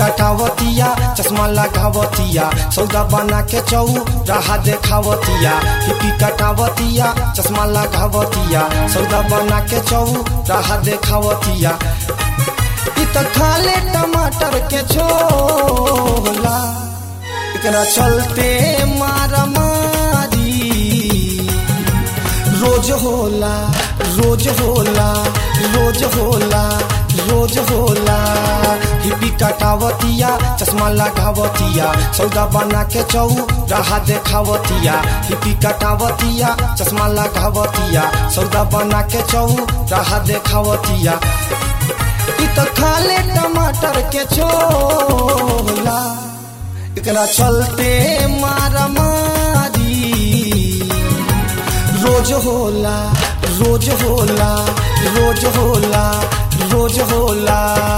कटावतिया चश्मा लगावतिया सौदा बना के चौ राह देखावतिया हिपी कटावतिया चश्मा लगावतिया सौदा बना के चौ राह देखावतिया इ त खाले टमाटर के छोला एकरा चलते मारा मारी रोज होला रोज होला रोज होला रोज होला हिपी कटावतिया चश्मा लगावतिया सौदा बना के चौ राह देखावतिया हिपी कटावतिया चश्मा लगावतिया सौदा बना के चौ राह देखावतिया इ त खाले टमाटर के छोला एकरा चलते मारा मारी रोज होला रोज होला रोज होला रोज होला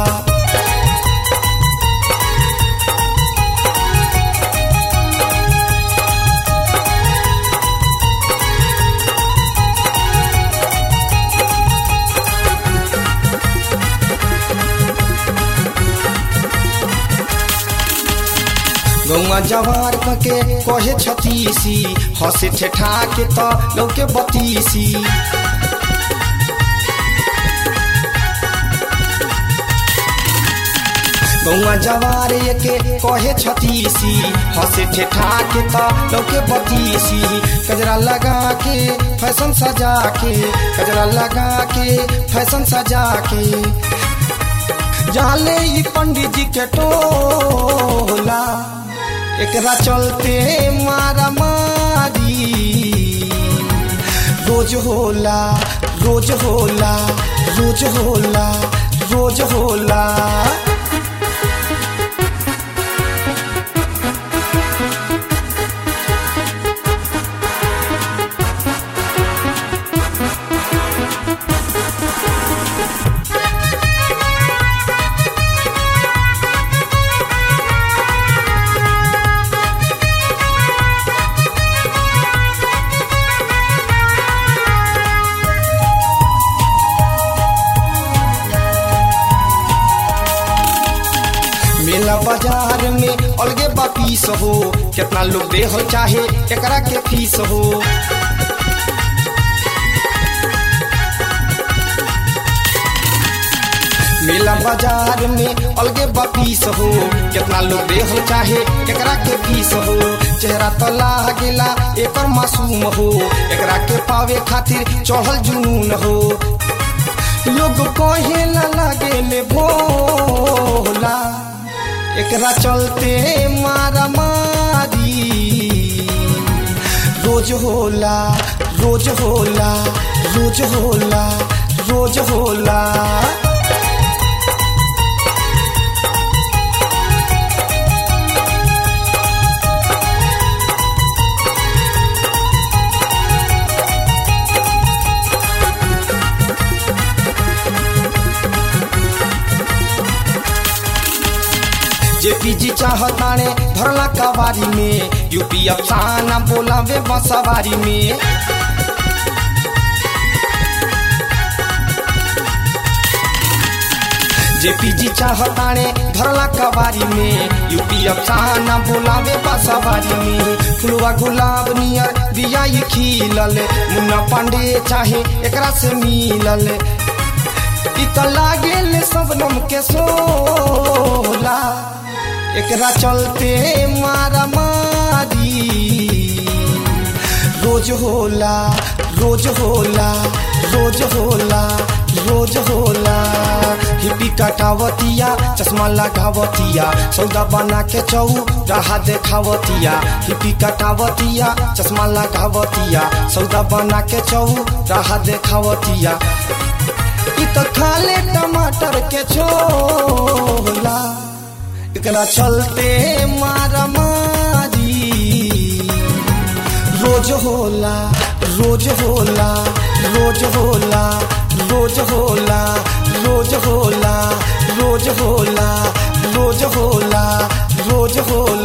गौवा जवार के कहे छतीसी हंसे ठेठा के त लौके बतीसी गौवा जवार के कहे छतीसी हंसे ठेठा के त लौके बतीसी कजरा लगा के फैशन सजा के कजरा लगा के फैशन सजा के जाले ई पंडित जी के टोला एकरा चलते मारा मारी रोज होला रोज होला रोज होला रोज होला मेला बाजार में अलगे बापीस हो कितना लोग दे हो चाहे एकरा के फीस हो मेला बाजार में अलगे बापीस हो कितना लोग दे हो चाहे एकरा के फीस हो चेहरा तो लागेला एकर मासूम हो एकरा के पावे खातिर चढ़ल जुनून हो लोग कहेला लागेले भोला एकरा चलते मारा मारी रोज होला रोज होला रोज होला रोज होला जेपीजी चाहताने धरला कवारी में यूपी अफसाना बोला वे बसवारी में जेपीजी चाहताने धरला कवारी में यूपी अफसाना बोला वे बसवारी में फुलवा गुलाब नियर बिया ये खिलल मुन्ना पांडे चाहे एकरा से मिलल इ त लागेल सबनम के सोला एकरा चलते मारा मारी रोज होला रोज होला रोज होला रोज होला हिपी कटावतिया चश्मा लगावतिया सौदा बना के चौ राह देखावतिया हिपी कटावतिया चश्मा लगावतिया सौदा बना के चौ राह देखावतिया इ त खाले टमाटर के छोला एकरा चलते मारा मारी रोज होला रोज होला रोज होला रोज होला रोज होला रोज होला रोज होला रोज होला